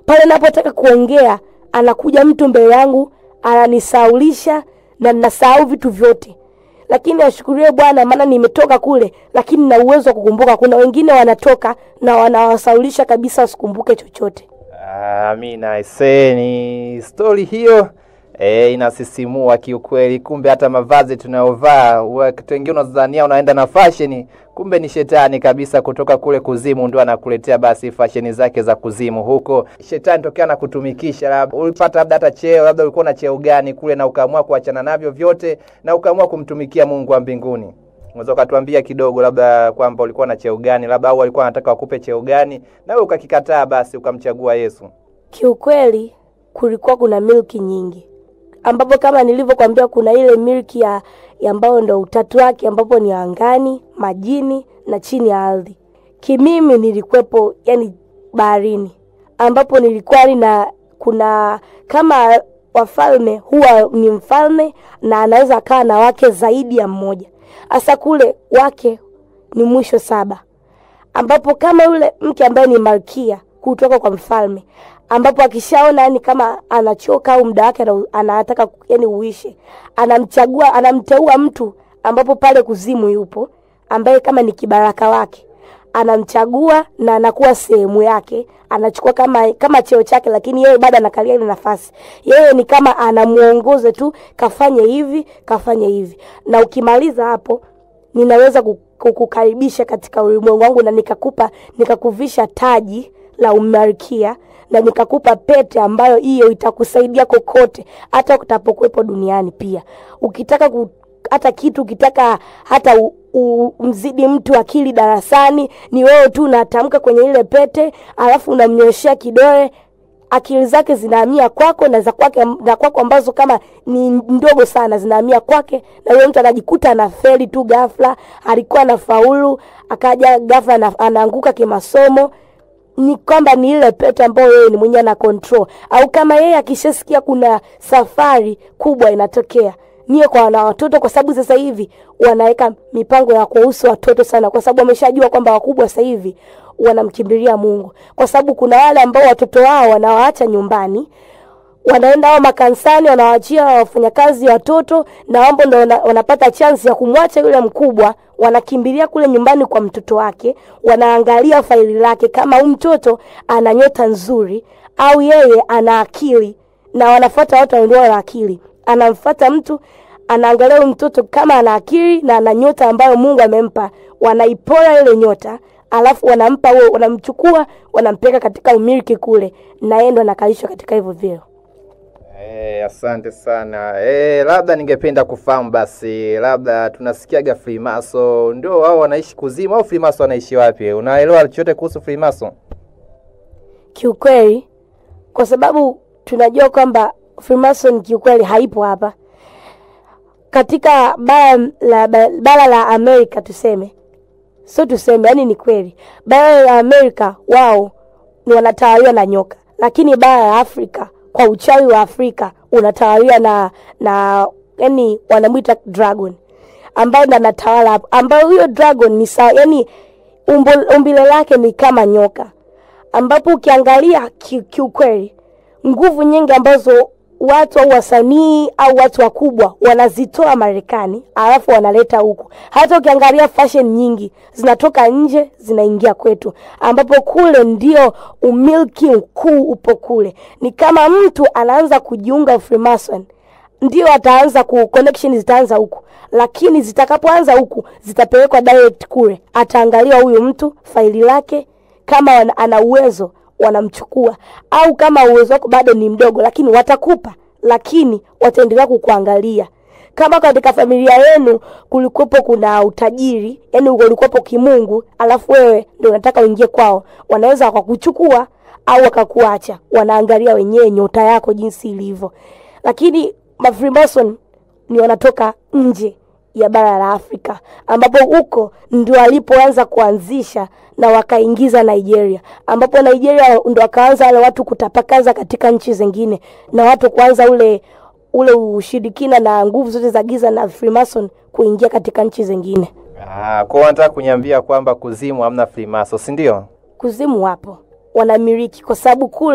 pale napotaka kuongea anakuja mtu mbele yangu ananisaulisha na ninasahau vitu vyote lakini ashukuriwe bwana maana nimetoka kule lakini na uwezo wa kukumbuka kuna wengine wanatoka na wanawasaulisha kabisa wasikumbuke chochote Amina ise ni stori hiyo e, inasisimua kiukweli. Kumbe hata mavazi tunayovaa wakati wengine unadhania unaenda na fashion, kumbe ni shetani kabisa kutoka kule kuzimu ndio anakuletea basi fasheni zake za kuzimu huko. Shetani tokea na kutumikisha, labda ulipata labda hata cheo, labda ulikuwa na cheo gani kule, na ukaamua kuachana navyo vyote na ukaamua kumtumikia Mungu wa mbinguni. Unaweza ukatuambia kidogo labda kwamba ulikuwa na cheo gani, labda au walikuwa wanataka wakupe cheo gani, na wewe ukakikataa, basi ukamchagua Yesu. kiukweli kulikuwa kuna milki nyingi ambapo kama nilivyokwambia kuna ile milki ya ya ambayo ndo utatu wake ambapo ni angani majini na chini ya ardhi kimimi nilikuwepo yani baharini ambapo nilikuwa na kuna kama wafalme huwa ni mfalme na anaweza akawa na wake zaidi ya mmoja hasa kule wake ni mwisho saba ambapo kama yule mke ambaye ni malkia kutoka kwa mfalme ambapo akishaona yani kama anachoka au muda wake ana- anataka yani uishe anamchagua anamteua mtu ambapo pale kuzimu yupo ambaye kama ni kibaraka wake anamchagua na anakuwa sehemu yake anachukua kama kama cheo chake lakini yeye bado anakalia ile nafasi yeye ni kama anamuongoza tu kafanye hivi kafanye hivi na ukimaliza hapo ninaweza ku- kukukaribisha katika ulimwengu wangu na nikakupa nikakuvisha taji la umalkia na nikakupa pete ambayo hiyo itakusaidia kokote hata utapokuwepo duniani pia ukitaka ku, hata kitu ukitaka hata u, u, mzidi mtu akili darasani ni wewe tu unatamka kwenye ile pete alafu unamnyoshea kidole akili zake zinahamia kwako na za kwake na kwako ambazo kama ni ndogo sana zinahamia kwake na yule mtu anajikuta anafeli tu ghafla alikuwa anafaulu akaja ghafla ana- anaanguka kimasomo ni kwamba ni ile pete ambayo yeye ni mwenyewe ana control au kama yeye akishasikia kuna safari kubwa inatokea niye kwa wana watoto kwa sababu sasa hivi wanaweka mipango ya kuwahusu watoto sana kwa sababu wameshajua kwamba wakubwa sasa hivi wanamkimbilia mungu kwa sababu kuna wale ambao watoto wao wanawaacha nyumbani wanaenda hao makanisani wanawaachia wafanyakazi watoto na wambo ndo wana, wanapata chansi ya kumwacha yule mkubwa wanakimbilia kule nyumbani kwa mtoto wake wanaangalia faili lake kama huyu mtoto ana nyota nzuri au yeye ana akili na wanafuata watu walio na akili anamfuata mtu anaangalia huyu mtoto kama ana akili na ana nyota ambayo mungu amempa wanaipora ile nyota alafu wanampa huo wanamchukua wanampeleka katika umiliki kule na yeye ndo anakalishwa katika hivyo vyeo Eh, asante sana. Eh, labda ningependa kufahamu basi, labda tunasikiaga Freemason ndio wao wanaishi kuzimu au Freemason wanaishi wapi? Unaelewa chochote kuhusu Freemason? kiukweli kwa sababu tunajua kwamba Freemason kiukweli haipo hapa katika bara la, bara la Amerika tuseme, sio tuseme, yani ni kweli, bara la Amerika wao ni wanatawaliwa na nyoka, lakini bara la Afrika kwa uchawi wa Afrika unatawaliwa na na yani wanamwita dragon ambayo ndo anatawala hapo, ambayo huyo dragon ni sawa, yani umbo, umbile lake ni kama nyoka ambapo ukiangalia ki- kiukweli nguvu nyingi ambazo watu au wasanii au watu wakubwa wanazitoa Marekani alafu wanaleta huku. Hata ukiangalia fashion nyingi zinatoka nje zinaingia kwetu, ambapo kule ndio umiliki mkuu upo kule. Ni kama mtu anaanza kujiunga Freemason ndio ataanza ku connection zitaanza huku, lakini zitakapoanza huku zitapelekwa direct kule. Ataangalia huyu mtu faili lake, kama wana- ana uwezo wanamchukua, au kama uwezo wako bado ni mdogo, lakini watakupa, lakini wataendelea kukuangalia. Kama katika familia yenu kulikuwepo kuna utajiri, yani ulikuwepo kimungu, alafu wewe ndio unataka uingie kwao, wanaweza wakakuchukua au wakakuacha. Wanaangalia wenyewe nyota yako jinsi ilivyo, lakini mafreemason ni wanatoka nje ya bara la Afrika ambapo huko ndio walipoanza kuanzisha na wakaingiza Nigeria, ambapo Nigeria ndo wakaanza wale watu kutapakaza katika nchi zingine na watu kuanza ule ule ushirikina na nguvu zote za giza na Freemason kuingia katika nchi zingine. Ah, kwa hiyo wanataka kuniambia kwamba kuzimu hamna Freemason, si ndio? Kuzimu wapo wanamiliki, kwa sababu kule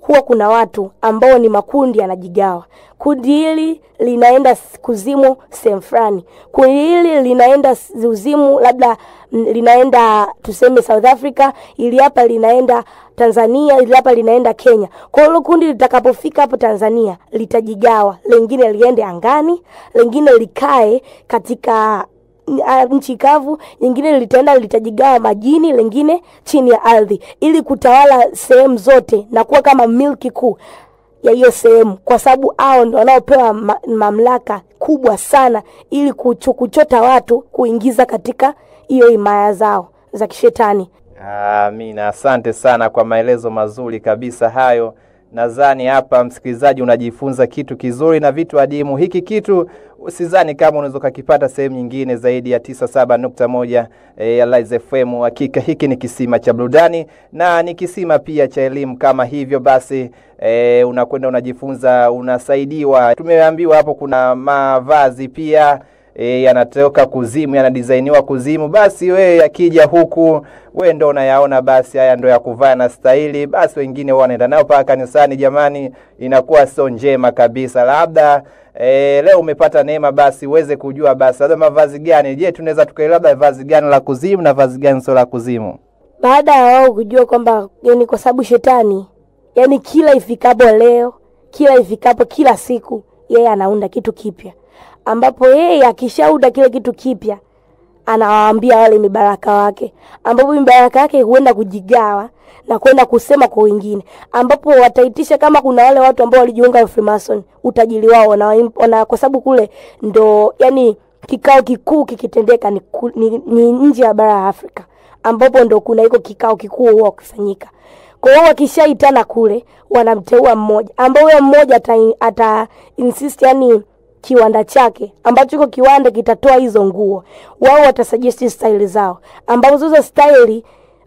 huwa kuna watu ambao ni makundi yanajigawa. Kundi hili linaenda s- kuzimu sehemu fulani, kundi hili linaenda s- uzimu labda mm, linaenda tuseme South Africa, ili hapa linaenda Tanzania, ili hapa linaenda Kenya. Kwa hiyo hilo kundi litakapofika hapo Tanzania litajigawa, lengine liende angani, lengine likae katika ah, nchi kavu, nyingine litaenda litajigawa majini, lengine chini ya ardhi, ili kutawala sehemu zote na kuwa kama milki kuu ya hiyo sehemu, kwa sababu hao ndo wanaopewa ma mamlaka kubwa sana, ili kuchu, kuchota watu kuingiza katika hiyo himaya zao za kishetani. Amina, asante sana kwa maelezo mazuri kabisa hayo. Nadhani hapa msikilizaji unajifunza kitu kizuri na vitu adimu. Hiki kitu usizani kama unaweza ukakipata sehemu nyingine zaidi ya tisa saba nukta moja eh, ya Lize FM. Hakika hiki ni kisima cha burudani na ni kisima pia cha elimu. Kama hivyo basi e, unakwenda unajifunza, unasaidiwa. Tumeambiwa hapo kuna mavazi pia e, yanatoka kuzimu, yanadisainiwa kuzimu. Basi we yakija huku we ndo unayaona, basi haya ndo ya kuvaa na stahili. Basi wengine wao wanaenda nayo mpaka kanisani. Jamani, inakuwa sio njema kabisa. Labda e, leo umepata neema, basi uweze kujua basi labda mavazi gani. Je, tunaweza tukaelewa labda vazi gani la kuzimu na vazi gani sio la kuzimu? baada ya wao kujua kwamba yani, kwa sababu shetani yani kila ifikapo leo, kila ifikapo kila siku, yeye anaunda kitu kipya, ambapo yeye akishaunda kile kitu kipya anawaambia wale mibaraka wake, ambapo mibaraka yake huenda kujigawa na kwenda kusema kwa wengine, ambapo wataitisha kama kuna wale watu ambao walijiunga na Freemason, utajiri wao na, na kwa sababu kule ndo yani kikao kikuu kikitendeka ni, ku- ni, ni nje ya bara ya Afrika ambapo ndo kuna iko kikao kikuu huwa kufanyika. Kwa hiyo wakishaitana kule, wanamteua mmoja ambao huyo mmoja ata, ata insist yani kiwanda chake ambacho iko kiwanda kitatoa hizo nguo, wao watasuggest style zao, ambazo hizo style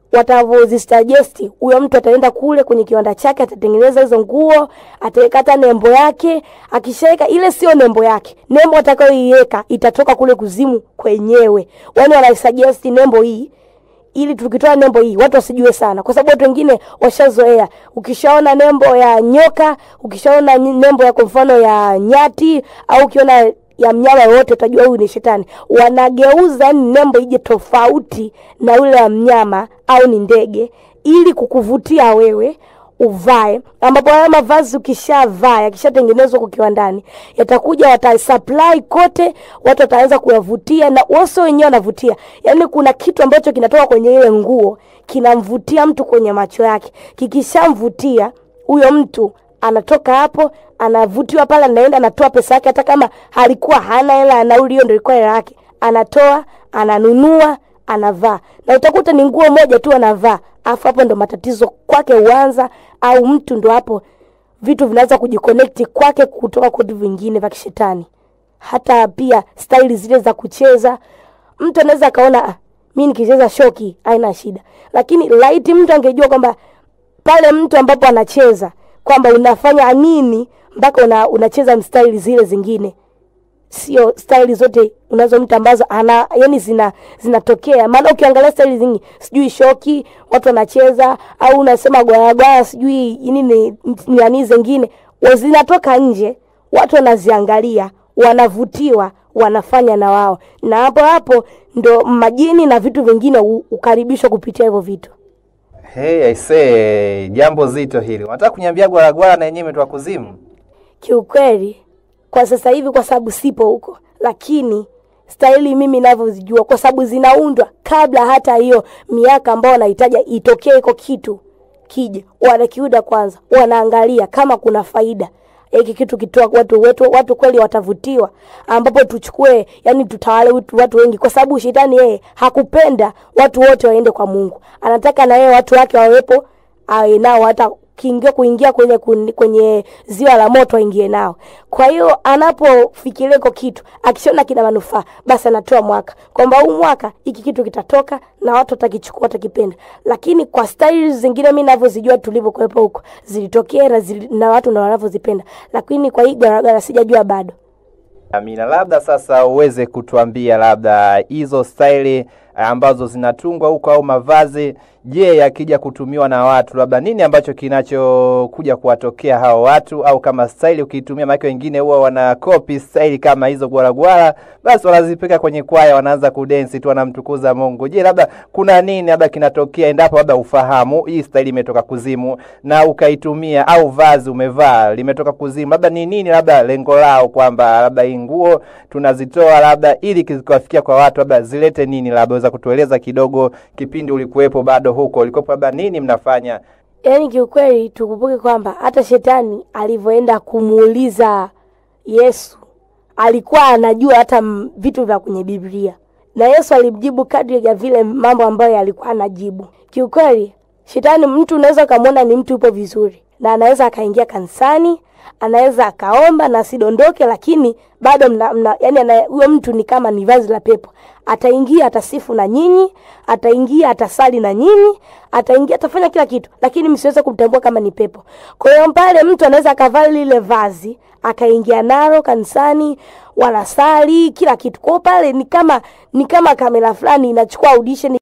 watavozisuggest, huyo mtu ataenda kule kwenye kiwanda chake, atatengeneza hizo nguo, ataweka hata nembo yake. Akishaweka ile, sio nembo yake, nembo atakayoiweka itatoka kule kuzimu kwenyewe. Yani wanasuggest nembo hii ili tukitoa nembo hii watu wasijue sana, kwa sababu watu wengine washazoea. Ukishaona nembo ya nyoka, ukishaona ny- nembo ya kwa mfano ya nyati, au ukiona ya mnyama yoyote utajua huyu ni shetani. Wanageuza yani nembo ije tofauti na yule ya mnyama au ni ndege, ili kukuvutia wewe uvae, ambapo haya mavazi ukishavaa yakishatengenezwa kwa kiwandani, yatakuja watasupply kote, watu wataanza kuyavutia, na wao wenyewe wanavutia. Yani kuna kitu ambacho kinatoka kwenye ile nguo kinamvutia mtu kwenye macho yake, kikishamvutia huyo mtu anatoka hapo anavutiwa pale, anaenda anatoa pesa yake, hata kama alikuwa hana hela ya nauli, hiyo ndio ilikuwa hela yake, anatoa ananunua anavaa na utakuta ni nguo moja tu anavaa, afu hapo ndo matatizo kwake huanza, au mtu ndo hapo vitu vinaanza kujiconnect kwake kutoka kwa vitu vingine vya kishetani. Hata pia staili zile za kucheza, mtu anaweza akaona ah, mi nikicheza shoki haina shida, lakini laiti mtu angejua kwamba pale mtu ambapo anacheza kwamba unafanya nini mpaka una, unacheza mstaili zile zingine sio staili zote unazo mtu ambazo ana yani zina zinatokea. Maana ukiangalia staili zingi, sijui shoki watu wanacheza, au unasema gwayagwaya, sijui nini nani zingine wa- zinatoka nje, watu wanaziangalia, wanavutiwa, wanafanya na wao, na hapo hapo ndo majini na vitu vingine hu- hukaribishwa kupitia hivyo vitu. Hey, I say, jambo zito hili. Unataka kuniambia gwaragwara na yenyewe imetoka kuzimu? Kiukweli kwa sasa hivi, kwa sababu sipo huko, lakini staili mimi navyozijua, kwa sababu zinaundwa kabla hata hiyo miaka ambao wanahitaji itokee iko kitu kije, wanakiuda kwanza, wanaangalia kama kuna faida hiki kitu kitoa watu wetu, watu kweli watavutiwa, ambapo tuchukue, yani tutawale watu, watu wengi, kwa sababu shetani yeye hakupenda watu wote waende kwa Mungu, anataka na yeye watu wake wawepo, awe nao hata kiingia kuingia kwenye kun- kwenye ziwa la moto aingie nao. Kwa hiyo anapofikiria iko kitu akishaona kina manufaa, basi anatoa mwaka kwamba huu mwaka hiki kitu kitatoka na watu watakichukua, watakipenda. Lakini kwa staili zingine mimi ninavyozijua tulivyokuwepo huko zilitokea na, zili, na watu na wanavyozipenda, lakini kwa hii garagara sijajua bado. Amina, labda sasa uweze kutuambia labda hizo staili ambazo zinatungwa huko au mavazi Je, yakija kutumiwa na watu, labda nini ambacho kinachokuja kuwatokea hao watu? Au kama staili ukiitumia, maana wengine huwa wana copy staili kama hizo gwalagwala, basi wanazipeka kwenye kwaya, wanaanza kudensi tu, wanamtukuza Mungu. Je, labda kuna nini labda kinatokea endapo labda ufahamu hii staili imetoka kuzimu na ukaitumia, au vazi umevaa limetoka kuzimu, labda ni nini, labda lengo lao kwamba labda hii nguo tunazitoa labda ili zikawafikia kwa watu, labda zilete nini? Labda weza kutueleza kidogo, kipindi ulikuwepo bado huko ulikuwepo, labda nini mnafanya? Yaani kiukweli tukumbuke kwamba hata shetani alivyoenda kumuuliza Yesu alikuwa anajua hata m- vitu vya kwenye Biblia, na Yesu alimjibu kadri ya vile mambo ambayo alikuwa anajibu. Kiukweli shetani, mtu unaweza ukamwona ni mtu yupo vizuri na anaweza akaingia kanisani, anaweza akaomba na asidondoke, lakini bado mna, mna, yani huyo mtu ni kama ni vazi la pepo. Ataingia atasifu na nyinyi, ataingia atasali na nyinyi, ataingia atafanya kila kitu, lakini msiweze kumtambua kama ni pepo. Kwa hiyo pale mtu anaweza akavaa lile vazi akaingia nalo kanisani, wanasali kila kitu. Kwa hiyo pale ni kama ni kama kamera fulani inachukua audition